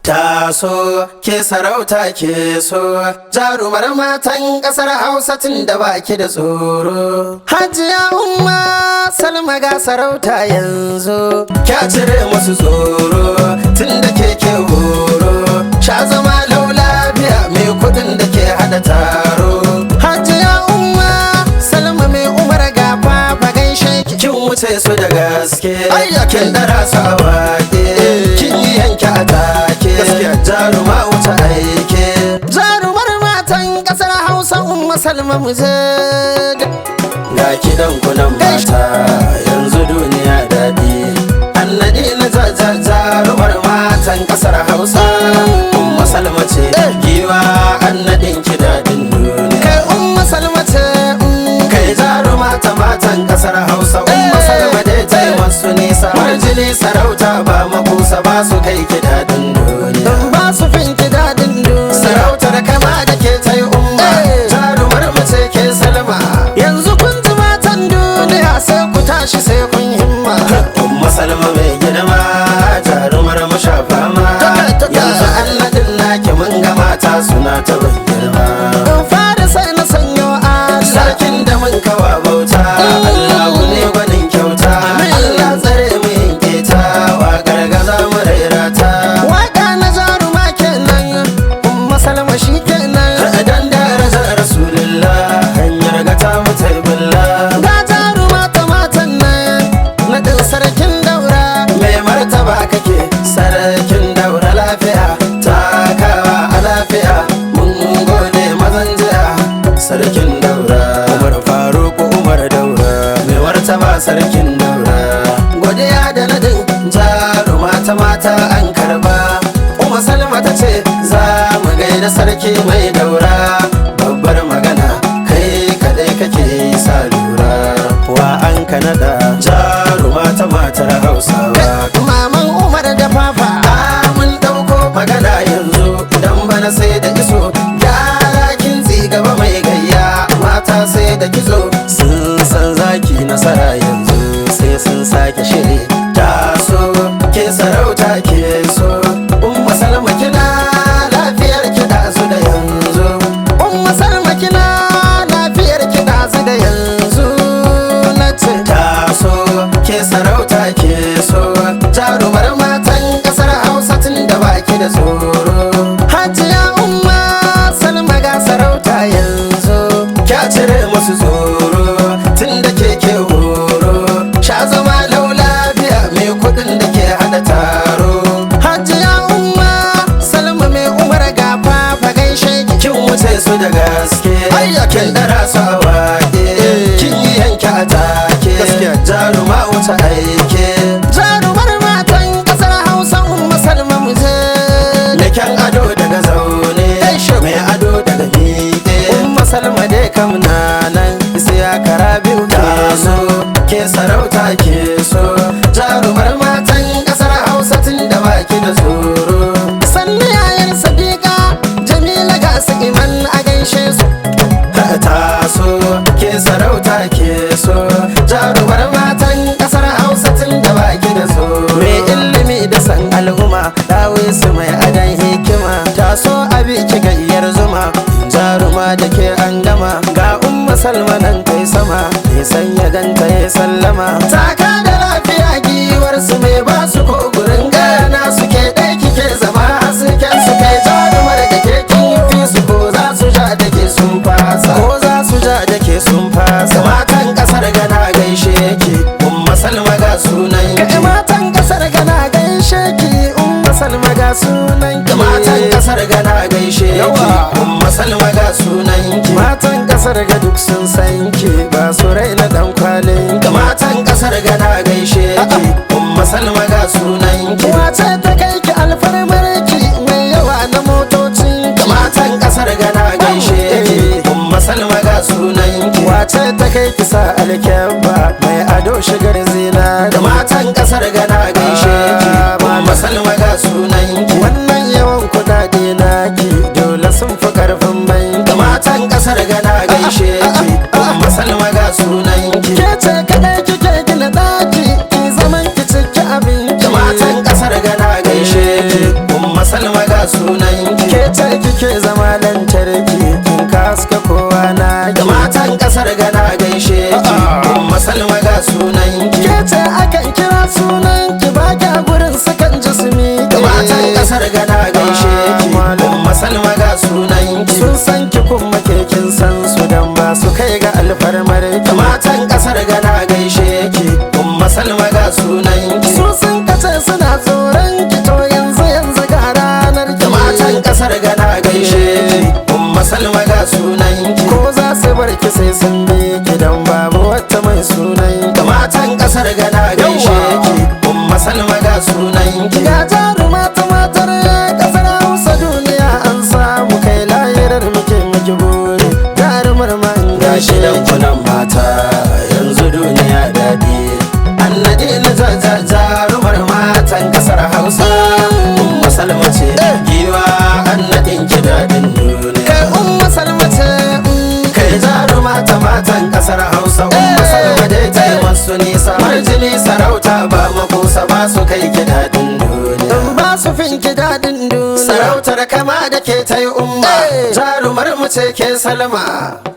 Taso ke sarauta ke so jarumar matan kasar Hausa tun da baki da tsoro. Hajiya umma Salma ga sarauta yanzu. Kya cire musu tsoro tun da ke ke horo. Sha zama lau lafiya mai kudin da ke hada taro. Hajiya umma Salma mai umar ga fafa gaishe ki. Kin wuce su da gaske. Kin dara su a wake. Kin yi yanke a take. Jaruma wuce aike. Jarumar matan kasar Hausa umma Salma mu je. Ga kidan kunan mata yanzu duniya daɗi. Annadi na jarumar matan kasar Hausa. Umma Salma ce giwa annadin ki daɗin duniya. Kai umma Salma ce. Kai jaruma ta matan kasar Hausa. Umma Salma dai ta yi masu nisa. Marjini sarauta ba makusa ba su kai ki daɗin duniya. Ba su fin ki daɗin duniya. Sarautar kama da ke ta yi umma. Jarumar mace ke salma. Yanzu kun ji matan duniya sai ku tashi sai kun himma. Umma Salma mai girma jarumar mashafa ma. Yanzu Allah din naki mun ga mata suna ta ban girma. In fara sai na sanyo Allah. Sarkin da mun kawa bauta. Allahu ne gwanin kyauta. Allah tsare mu yin keta. Waƙar gaza mu raira ta. Waƙa na jaruma kenan. Umma Salma shi kenan. Dan darajar Rasulullah. Hanyar gata mu taibullah. Ga jaruma ta matan nan. Naɗin sarkin daura. Mai martaba kake. Sarkin daura lafiya. Takawa a lafiya. Mun gode mazan jiya. Sarkin daura. Umar Faruk Umar daura. Mai martaba sarkin daura. Godiya da nadin jaruma ta mata an karba. Umar Salma ta ce za mu gaida sarki mai daura. Babbar magana kai kadai kake sa lura. Wa an ka nada jaruma ta matar Hausawa. Maman Umar da Papa. mun dauko magana yanzu dan bana sai da iso. Yara kin gaba mai gayya mata sai da kitso. Sun san zaki nasara yanzu sai sun sake shiri. Taso ke sarauta ke so. Umma Salma kina lafiyar kiɗa su da yanzu. Umma Salma kina lafiyar kiɗa su da yanzu. Na ce taso ke sarauta ke so. Jarumar matan ƙasar Hausa tun da baki da tsoro. Hajiya Umma Salma ga sarauta yanzu. Kya cire musu tsoro tun da ke ke horo. Sha zama lau lafiya mai kuɗin da ke hada taro. Hajiya Umma Salma mai umar ga fafa gaishe ki. Kin wuce su da gaske. Kin dara su a wake. Kin yi yanke a take. Jaruma wuce aike. Jarumar matan ƙasar Hausa Umma Salma mu je. Da kyan ado daga zaune. Mai ado daga miƙe. Umma Salma dai kam na nan. Sai ya kara biyu taso. Ke sarauta ke so. Jarumar matan ƙasar Hausa tun da baki da tsoro. Sannu yayin Sadiqa Jamila ga su iman a gaishe su. taso ke sarauta ke so jarumar matan kasar hausa tun da baki da so mai ilimi da san al'umma dawe su mai adan hikima taso abi ki gayyar zuma jaruma da ke an gama ga umma salma nan kai sama mai sanya ganta ya sallama taka da lafiya giwar su mai ba su ko gurin gana suke ɗai kike zama hasken su kai jarumar da ke kin fi su ko za su ja da ke sun fasa ko za su ja da ke sun fasa matan kasar gana gaishe ki umma salma ga sunan ki matan kasar gana gaishe ki umma salma ga sunan ki matan kasar gana gaishe ki umma salma ga sunan ki matan kasar ga duk sun san ki ba su raina dan kwalin ki matan kasar gana gaishe ki umma salma ga sunan ki wace ta kai ki alfarmar ki mai yawa na motocin ki matan kasar gana gaishe ki umma salma ga sunan ki wace ta kai ki sa alkyabba mai ado shigar zina da matan kasar gana gaishe ki umma salma ga sunan ki wannan yawan kudade naki dole sun fi karfin banki da matan kasar gana gaishe ki umma salma ga sunan ki ke ce kadai kike gina daki ki zaman ki ciki abinci da matan kasar gana gaishe ki umma salma ga sunan ki ke ce kike zama lantarki kin kaska kowa na da matan kasar gana gaishe ki umma salma ga sunan ki ke ce akan kira sunan ki ba kya gurin sukan ji su mi da matan kasar gana gaishe ki umma salma ga sunan ki sun san ki kuma ke kin san su dan ba su kai ga alfarmar da ki matan kasar gana gaishe ki umma salma ga sunan ki su sun kace suna tsoron ki to yanzu yanzu ga ranar da ki matan kasar gana gaishe ki umma salma ga sunan ki ko za su bar ki sai sun bi ki dan babu wata mai sunan da matan kasar gana gaishe ki umma salma ga sunan ki Ga jaruma ta matar kasar Hausa duniya an samu kai lahirar muke muke buri jarumar man gashi dan kunan mata yanzu duniya daɗi annadi na jarumar matan kasar hausa umma salma ce giwa annadin ki daɗin duniya kai umma salma ce mm, kai jaruma ta matan kasar hausa umma salma dai ta yi masu nisa marjini sarauta ba makusa ba su kai ki daɗin duniya in ba su fin ki daɗin duniya sarautar kama da ke ta yi umma Eh. jarumar mu ce ke salma